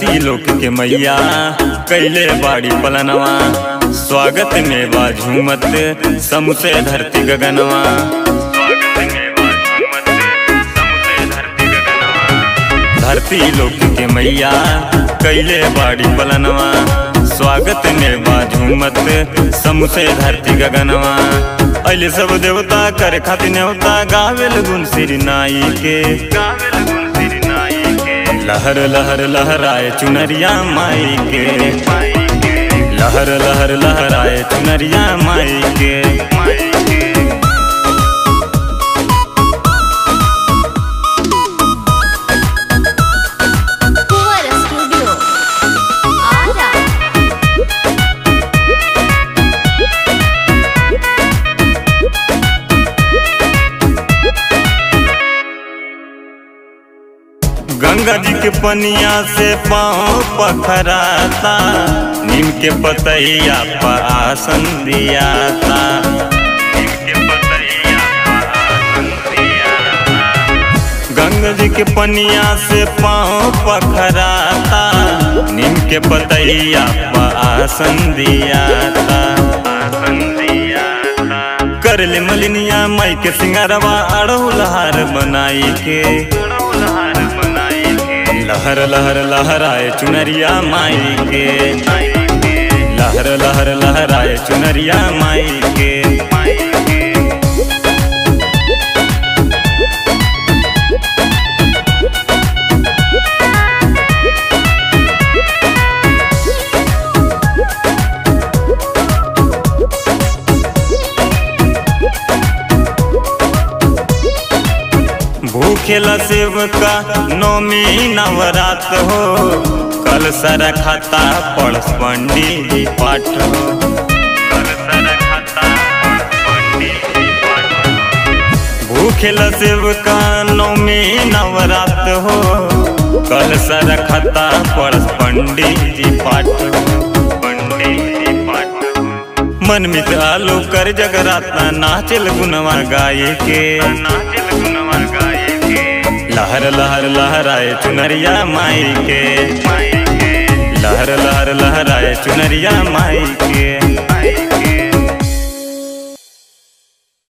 धरती लोक के मैया कैले बाड़ी पलनवा स्वागत में बा झूमत समसे धरती गगनवा धरती लोक के मैया कैले बाड़ी पलनवा स्वागत में बा झूमत समसे धरती गगनवा अले सब देवता कर खातिर न्योता गावेल गुण श्री नाई के गावेल गुण श्री नाई के लहर लहर लहराए चुनरिया माई के लहर लहर लहराए चुनरिया माई के माई के Fuera Studio. Ara. गंगा जी के पनिया से पाँव पखराता नीम के पतैया पर आसन दियाता नीम के पतैया पर आसन दियाता। गंगा जी के पनिया से पाँव पखराता नीम के पतैया पर आसन दियाता आसन दियाता कर ले मलिनिया माई के सिंगारवा अड़हुल हार बनाई के लहर लहर लहराए चुनरिया माई के लहर लहर लहराए चुनरिया माई के भूखेला सेवका नौमी नवरात हो कल सर खाता पड़स पंडित जी पाठ हो कल सर खाता पड़स पंडित जी पाठ हो। भूखेला सेवका नौमी नवरात हो कल सर खाता पड़स पंडित जी पाठ हो पंडित जी पाठ हो। मन मित आलो कर जगराता नाचल गुनवा गाये के नाचल गुनवा गाये के लहर लहर लहराए चुनरिया माई के लहर लहर लहराए चुनरिया माई के